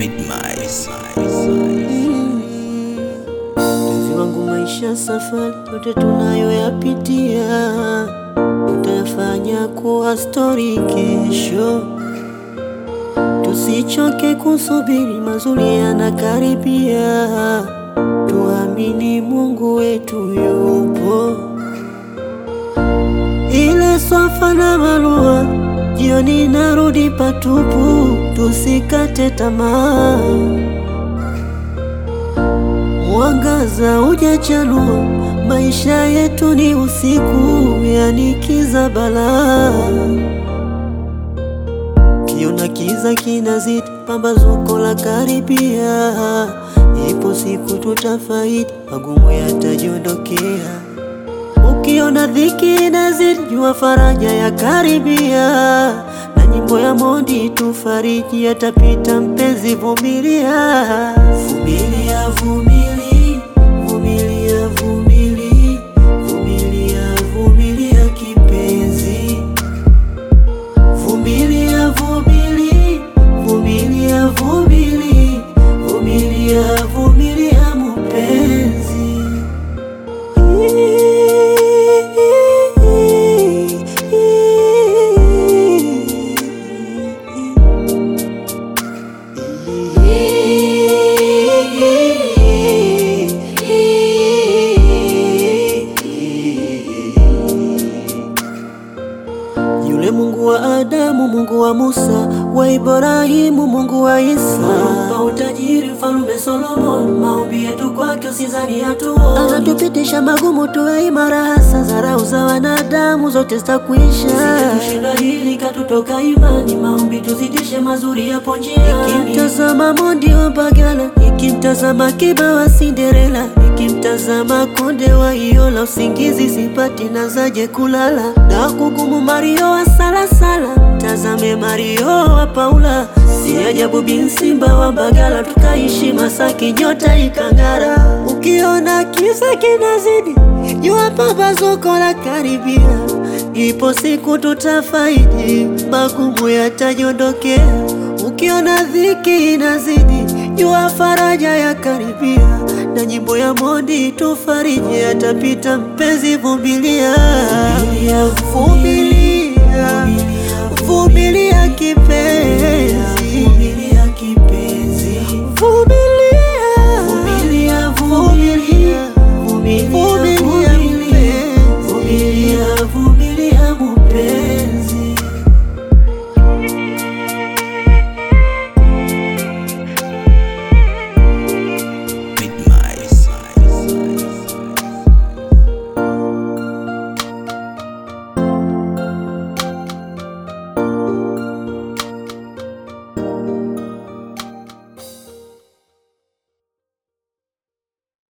Midmice. Mpenzi wangu, maisha safari yote tunayoyapitia tutayafanya kuwa stori kesho. Tusichoke kusubiri, mazuri yanakaribia. Tuamini Mungu wetu yupo. Ile swafa na barua, jioni narudi patupu. Tusikate tamaa, mwangaza hujachanua. Maisha yetu ni usiku, yani kiza balaa. Kiona kiza kinazidi, pambazuko la karibia. Ipo siku tutafaidi, magumu yatajiondokea. Ukiona dhiki inazidi, jua faraja ya karibia. Na nyimbo ya Mondi tufariji, yatapita mpenzi, vumilia. Vumilia, vumili, vumilia, vumili, vumilia, vumilia kipenzi. Vumilia, vumili, vumilia, vumili, vumilia, vumilia mpenzi. Yule Mungu wa Adamu, Mungu wa Musa, wa Ibrahimu, Mungu wa Isa, pa utajiri mfalume Solomon, maombi yetu kwake usizani hatuoni. Anatupitisha magumu tuwe imara, hasa dharau za wanadamu zote zitakwisha. Tushinda hili katutoka imani, maombi tuzidishe, mazuri yapo njiani. Nikimtazama Mondi wa Mbagala, nikimtazama Kiba wa Cinderella, nikimtazama Konde wa Iola, usingizi sipati, nazaje kulala na kugumu Mario wa Salasala, tazame Mario wa Paula, si ajabu bin Simba wa Mbagala, tukaishi Masaki, nyota ikang'ara. Ukiona kiza kinazidi, jua pambazuko la karibia, ipo siku tutafaidi, magumu yatajiondokea. Ukiona dhiki inazidi, jua faraja ya karibia, na nyimbo ya Mondi tufariji, yatapita mpenzi, vumilia, vumilia, vumilia kipenzi.